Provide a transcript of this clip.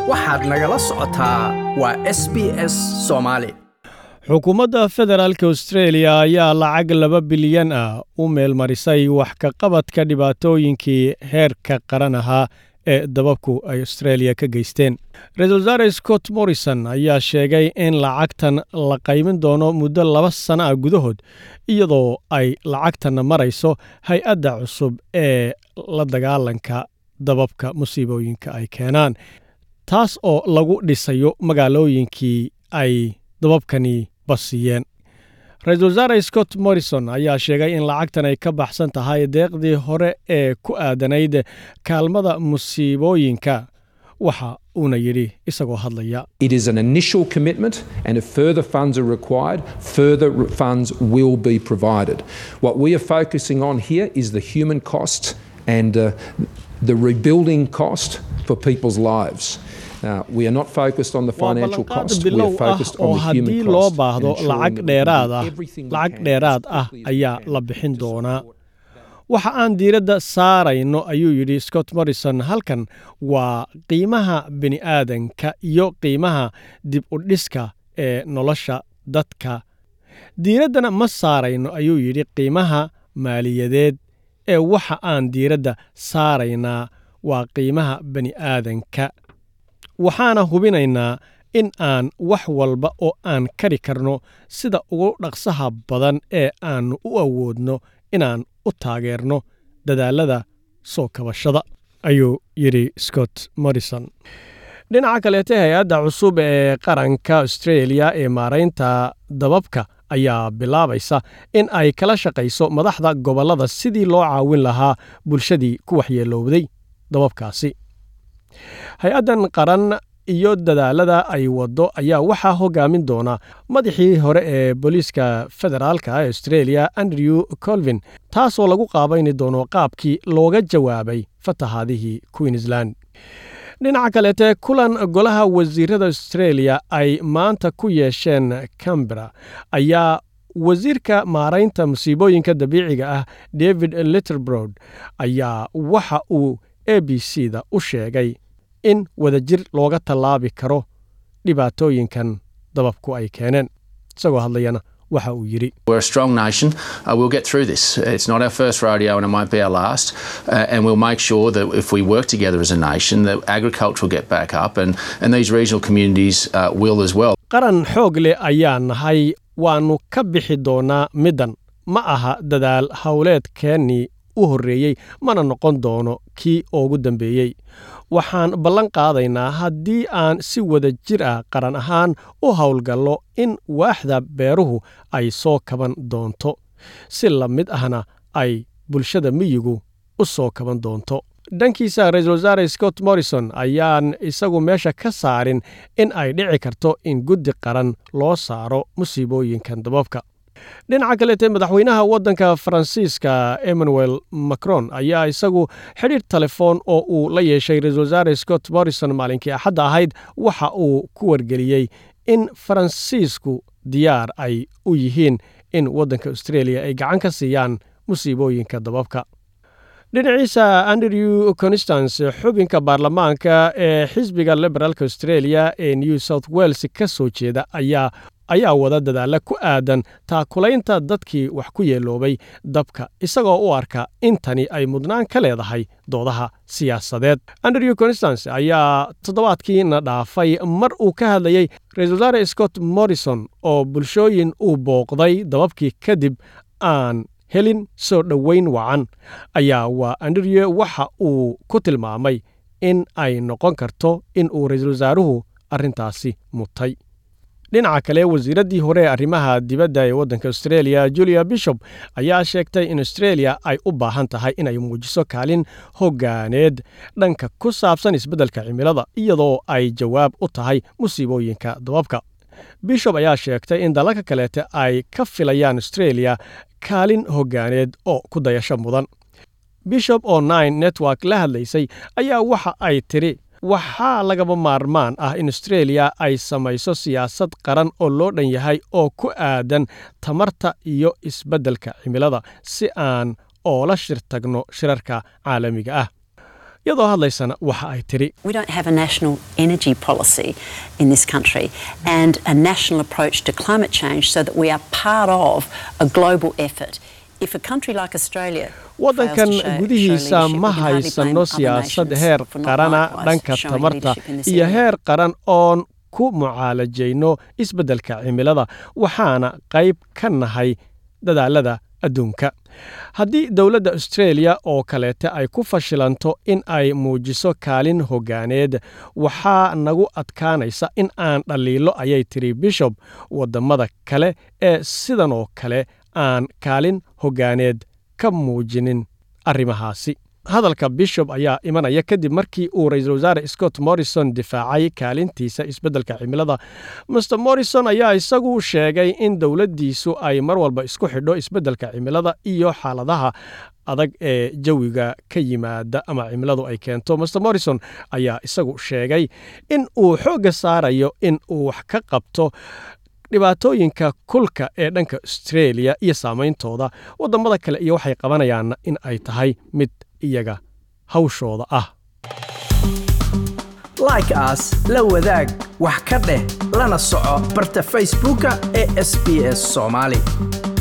waxaad nagala socotaa waa s b s soomaali xukuumadda federaalk austreeliya ayaa lacag laba bilyan ah u meelmarisay wax ka qabadka dhibaatooyinkii heerka qaran ahaa ee dababku ay austreeliya ka geysteen ra-isul wasaare scott morrison ayaa sheegay in lacagtan la qaymin doono muddo laba sana ah gudahood iyadoo ay lacagtanna marayso hay-adda cusub ee la dagaalanka dababka musiibooyinka ay keenaan taas oo lagu dhisayo magaalooyinkii ay dababkani basiyeen ra-isul wasaare scott morrison ayaa sheegay in lacagtan ay ka baxsan tahay deeqdii hore ee ku aadanayd kaalmada musiibooyinka waxa uuna yidhi isagoo hadlaya It is an initial commitment, and if further funds are required, further r- funds will be provided. What we are focusing on here is the human cost and uh, the rebuilding cost for people's lives. Uh, we are not focused on the waa financial ballanqaad cost, we bilow are ah focused oo on the haddii human loo cost. and baahdo ensuring lacag that we dheeraad do ah everything we lacag can dheeraad as ah quickly as we ayaa can la bixin to doonaa support waxa aan diiradda saarayno ayuu yidhi scott morrison halkan waa qiimaha bini'aadanka iyo qiimaha dib u dhiska ee nolosha dadka diiraddana ma saarayno ayuu yidhi qiimaha maaliyadeed ee waxa aan diiradda saaraynaa waa qiimaha bani'aadanka waxaana hubinaynaa in aan wax walba oo aan kari karno sida ugu dhaqsaha badan ee aannu u awoodno inaan u taageerno dadaallada soo kabashada ayuu yidhi scott morrison dhinaca kaleete hay-adda cusub ee qaranka australia ee maaraynta dababka ayaa bilaabaysa in ay kala shaqayso madaxda gobollada sidii loo caawin lahaa bulshadii ku waxyeelowday dababkaasi hay-addan qaran iyo dadaalada ay waddo ayaa waxaa hogaamin doona madaxii hore ee booliiska federaalka ee australia andrew colvin taasoo lagu qaabayni doono qaabkii looga jawaabay fatahaadihii queensland dhinaca kaleete kulan golaha wasiirada australia ay maanta ku yeesheen cambera ayaa wasiirka maaraynta musiibooyinka dabiiciga ah david litterbrod ayaa waxa uu a b c da u sheegay in wadajir looga tallaabi karo dhibaatooyinkan dababku ay keeneen isagoo hadlayana waxa uu yidhi We're a strong nation. Uh, we'll get through this. It's not our first rodeo and it won't be our last. Uh, and we'll make sure that if we work together as a nation, that agriculture will get back up and, and these regional communities uh, will as well. qaran xoog leh ayaa nahay waannu ka bixi doonaa middan ma aha dadaal howleedkeennii u horreeyey mana noqon doono kii ugu dambeeyey waxaan ballan qaadaynaa haddii aan si wada jir ah qaran ahaan u howlgallo in waaxda beeruhu ay soo kaban doonto si la mid ahna ay bulshada miyigu u soo kaban doonto dhankiisa ra-iisul wasaare scott morrison ayaan isagu meesha ka saarin in ay dhici karto in guddi qaran loo saaro musiibooyinkan dababka dhinaca kaleete madaxweynaha waddanka faransiiska emmanuel macron ayaa isagu xidhiir telefoon oo uu la yeeshay ra-iisul wasaare scott morrison maalinkii axadda ahayd waxa uu ku wargeliyey in faransiisku diyaar ay u yihiin in waddanka australia ay gacan ka siiyaan musiibooyinka dababka dhinaciisa andrew constance xubinka baarlamaanka ee xisbiga liberaalka australia ee new south wales ka soo jeeda ayaa ayaa wada dadaalla ku aadan taakulaynta dadkii wax ku yeeloobay dabka isagoo u arka in tani ay mudnaan ka leedahay doodaha siyaasadeed andrew constance ayaa toddobaadkiina dhaafay mar uu ka hadlayey ra-iisul wasaare scott morrison oo bulshooyin uu booqday dababkii kadib aan helin soo dhoweyn wacan ayaa waa andrew waxa uu ku tilmaamay in ay noqon karto in uu ra-iisul wasaaruhu arrintaasi mutay dhinaca kale wasiiraddii hore ee arrimaha dibadda ee waddanka australia julia bishop ayaa sheegtay in australia ay u baahan tahay inay muujiso kaalin hoggaaneed dhanka ku saabsan isbeddelka cimilada iyadoo ay jawaab u tahay musiibooyinka dababka bishop ayaa sheegtay in dalalka kaleete ay ka filayaan australia kaalin hoggaaneed oo ku dayasho mudan bishop oo nine network la hadlaysay ayaa waxa ay tidhi waxaa lagaba maarmaan ah in australia ay samayso siyaasad qaran oo loo dhan yahay oo ku aadan tamarta iyo isbeddelka cimilada si aan oola shir tagno shirarka caalamiga ah iyadoo hadlaysana waxa ay tidhi We don't have a national energy policy in this country and a national approach to climate change so that we are part of a global effort. If a country like Australia waddankan gudihiisa ma haysano siyaasad heer qarana dhanka tamarta iyo heer qaran oon ku mucaalajayno isbeddelka cimilada waxaana qayb ka nahay dadaalada adduunka haddii dowladda australia oo kaleete ay ku fashilanto in ay muujiso kaalin hoggaaneed waxaa nagu adkaanaysa in aan dhaliilo ayay tiri bishop waddammada kale ee sidan oo kale aan kaalin hoggaaneed ka muujinin arrimahaasi hadalka bishop ayaa imanaya kadib markii uu ra-iisul wasaare scott morrison difaacay kaalintiisa isbeddelka cimilada master morrison ayaa isagu sheegay in dowladdiisu ay mar walba isku xidho isbeddelka cimilada iyo xaaladaha adag ee jawiga ka yimaada ama cimiladu ay keento master morrison ayaa isagu sheegay in uu xoogga saarayo in uu wax ka qabto dhibaatooyinka kulka ee dhanka australia iyo saameyntooda waddammada kale iyo waxay qabanayaanna in ay tahay mid iyaga hawshooda ah like aas la wadaag wax ka dheh lana soco barta facebooka ee sb s soomaali